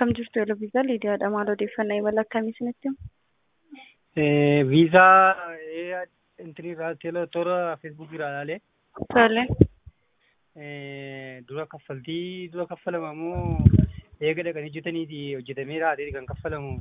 Akkam jirtu Eloviisaa Liidiyaadha. Maal odeeffannaa imala akkamii isinitti himu? viizaa intinirraa toora feesbuukii irraa ilaalee Tole. dura kaffaltii dura kaffalama moo eega dhaqanii hojjetaniiti hojjetamee raatee kan kaffalamu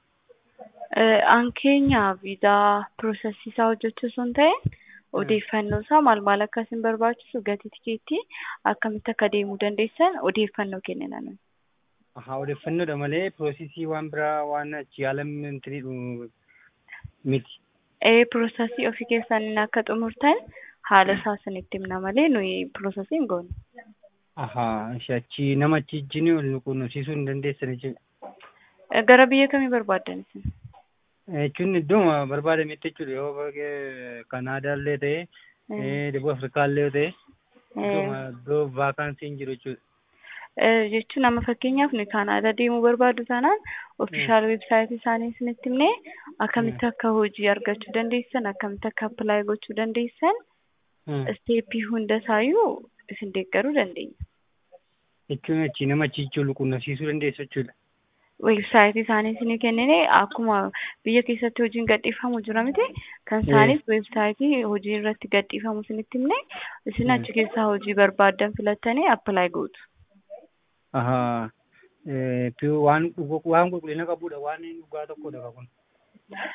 An keenya viizaa piroosesii isaa hojjechuu osoo hin ta'in odeeffannoo isaa maal maal akka isin barbaachisu gatii tikeettii akkamitti akka deemuu dandeessan odeeffannoo kennina nuyi. Haa odeeffannoodha malee piroosesii waan biraa waan achi yaalam intinidhu miti. Ee piroosesii ofii keessaniin akka xumurtan haala isaa isinitti himna malee nuyi piroosesii hin goone. Ahaa achi nama achi wajjin ol nu quunnamsiisuu hin dandeessan jechuudha. Gara biyya kamii barbaaddan isin? Jechuun iddoo barbaadametti jechuudha yoo baay'ee Kanaadaallee ta'e Debuu Afrikaallee yoo ta'e iddoo vaakaansiin jiru jechuudha. jechuun amma fakkeenyaaf nuyi Kaanaadaa deemuu barbaadu taanaan ofishaal weebsaayitii isaanii isinitti himnee akkamitti akka hojii argachuu dandeessan akkamitti akka appilaayi gochuu dandeessan isteeppii hunda isaayyuu isin deeggaruu dandeenya. Jechuun achi nama achi jechuun quunnamsiisuu dandeessu jechuudha. Weebsaayitii isaanii isinii kennine akkuma biyya keessatti hojiin gadhiifamu jira miti kan isaanis weebsaayitii hojii irratti gadhiifamu isinitti himne isin achi keessaa hojii barbaaddan filattanii appilaayi gootu. Ahaa waan waan qulqullina qabudha waan dhugaa tokkodha kun.